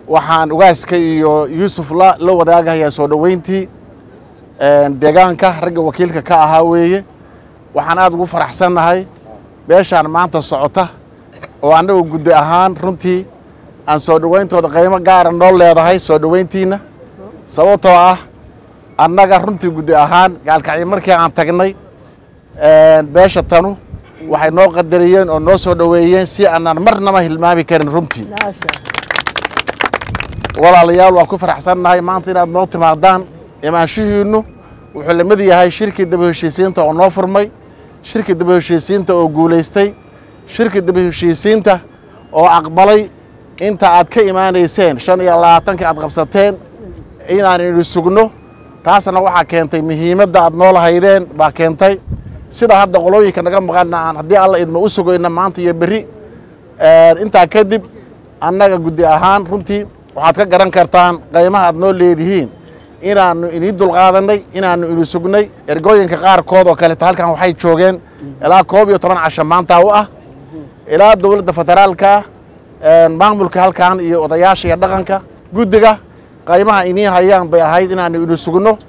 waxaan ugaaska iyo yuusuf la la wadaagahayaa soo dhoweyntii deegaanka ragga wakiilka ka ahaa weeye waxaan aad ugu faraxsannahay beeshaan maanta socota oo annagu guddi ahaan runtii aan soo dhoweyntooda qiimo gaara noo leedahay soo dhoweyntiinna sababtoo ah annaga runtii guddi ahaan gaalkacyo markii aan tagnay beesha tanu waxay noo qadariyeen oo noo soo dhoweeyeen si aanaan marnaba hilmaami karin runtii walaalayaal waan ku faraxsannahay maanta inaad noo timaadaan imaanshihiinnu wuxuu la mid yahay shirkii daba heshiisiinta oo noo furmay shirkii daba heshiisiinta oo guulaystay shirkii daba heshiisiinta oo aqbalay inta aad ka imaanayseen shan iyo labaatankii aad qabsateen inaan idhi sugno taasna waxaa keentay muhiimadda aad noo lahaydeen baa keentay sida hadda qolooyinka naga maqanna aan haddii alla idma u sugayna maanta iyo berri intaa kadib annaga guddi ahaan runtii waxaad ka garan kartaan qaymaha aad noo leedihiin inaannu inii dulqaadanay inaannu ini sugnay ergooyinka qaarkood oo kaleeto halkan waxay joogeen ilaa koob iyo toban casho maanta u ah ilaa dowladda federaalka maamulka halkan iyo odayaasha iyo dhaqanka guddiga qaymaha inii hayaan bay ahayd inaannu ini sugno